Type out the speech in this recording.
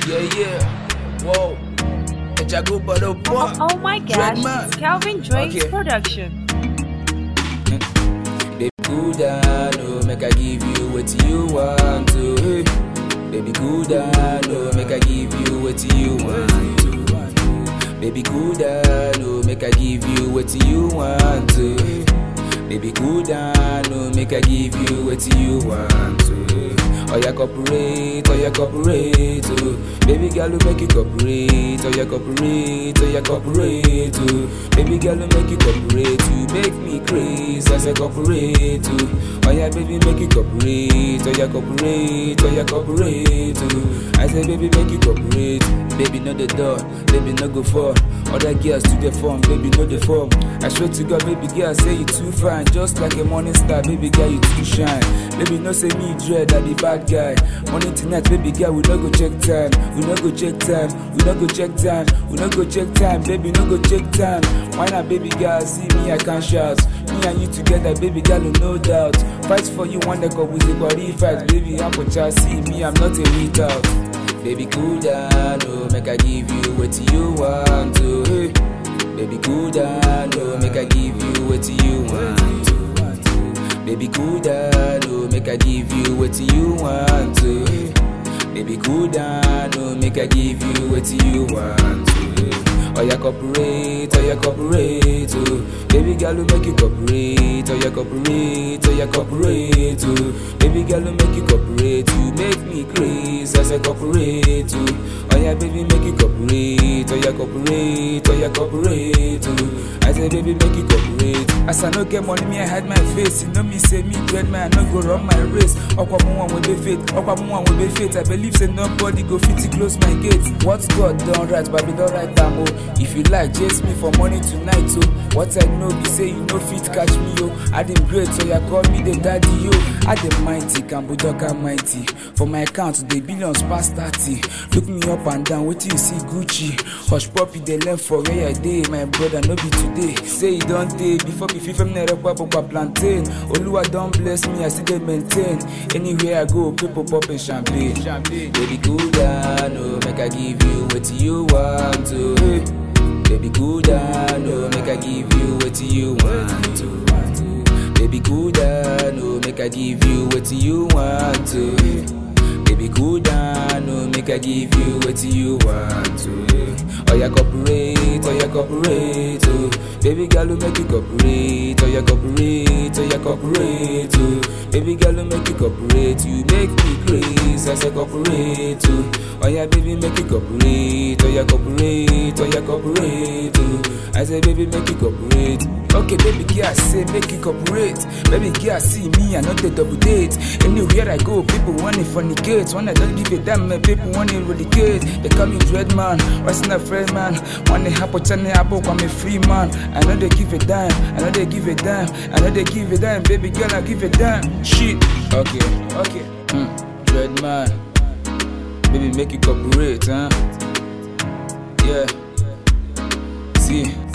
Yeah, yeah. Whoa. Jago Bado Boy. Oh, oh my gosh, Dreadman. it's Calvin Drake's Okay. production. Baby, cool down, oh, make I give you what you want to. Hey. Baby, cool down, oh, make I give you what you want to. Baby, cool down, oh, make I give you what you want to. Baby, cool down, oh, make I give you what you want to. Oh, yeah, cooperate, oh, yeah, cooperate, oh. Baby girl, will make you cooperate, oh, yeah, cooperate, oh, yeah, cooperate, oh. Baby girl, will make you cooperate, you make me crazy, I say cooperate, oh. Oh, yeah, baby, make you cooperate, oh, yeah, cooperate, oh, yeah, cooperate, oh. I say, baby, make you cooperate, baby, know the door, baby, no go for. Other girls to the form, baby, know the form. I swear to God, baby girl, say you too fine, just like a morning star, baby girl, you too shine. Baby, no say me dread, I be bad guy. Morning to night, baby girl, we no go check time, we no go check time, we no go check time, we no go check time, baby, no go check time. Why not, baby girl, see me, I can shout. Me and you together, baby girl, no doubt. Fight for you, one that with the body fight, baby, I'm for child, see me, I'm not a retard. Baby, cool down, oh, make I give you what you want to. Hey. Baby, cool down, oh, make I give you what you want to. Baby, cool down, oh, make I give you what you want to. Baby, cool down, oh, make I give you what you want to. Oh, yeah, cooperate, oh, yeah, cooperate, oh. Baby girl, will make you cooperate, oh, yeah, cooperate, oh, yeah, cooperate, oh. Baby girl, will make you cooperate, you make me crazy, I say cooperate, oh. Oh, yeah, baby, make you cooperate, oh, yeah, cooperate, oh, yeah, cooperate, oh. I say, baby, make you cooperate. As I no get money, me, I hide my face. You know me, say me, dread man, I no go run my race. Okwa mu one will be faith, okwa mu one will be faith. I believe say nobody go fit to close my gate. What God done right, but be done right, am oh. If you like, chase me for money tonight, oh. What I know be say you no fit catch me, oh. I dem great, so you call me the daddy, yo. I dem mighty, Cambodoka mighty. For my account, the billions past 30. Look me up and down, wait till you see Gucci. Hush puppy, they learn for where I dey. My brother, no be today. Say you don't day before be fifth from Nerekwa Papa plantain. Oluwa don't bless me, I still dey maintain. Anywhere I go, people popping champagne. champagne. Baby, cool down, oh, make I give you what you want to. Hey. Baby, cool down, oh, make I give you what you want to. Baby, cool down, oh, make I give you what you want to. Baby, cool down, oh, make I give you what you want to. Oh, yeah, cooperate, oh, yeah, cooperate, oh. Baby girl, will make you cooperate, oh, yeah, cooperate, oh, yeah, cooperate, oh. Baby girl, will make you cooperate, you make me crazy, I say cooperate, oh. Oh, yeah, baby, make you cooperate, oh, yeah, cooperate, oh, yeah, cooperate, oh. I say, baby, make you cooperate. Okay, baby girl, say make you cooperate. Baby girl, see me, I know they double date. Anywhere I go, people want it fornicate. When I don't give a damn, man, people want it relocate. They call me dread man, what's not friend man? When they happen, channel, I book, I'm a free man. I know they give a dime, I know they give a dime, I know they give a dime. Baby girl, I give a dime. Shit. Okay, okay. Hmm. Dread man, baby, make you cooperate, huh? Yeah. See.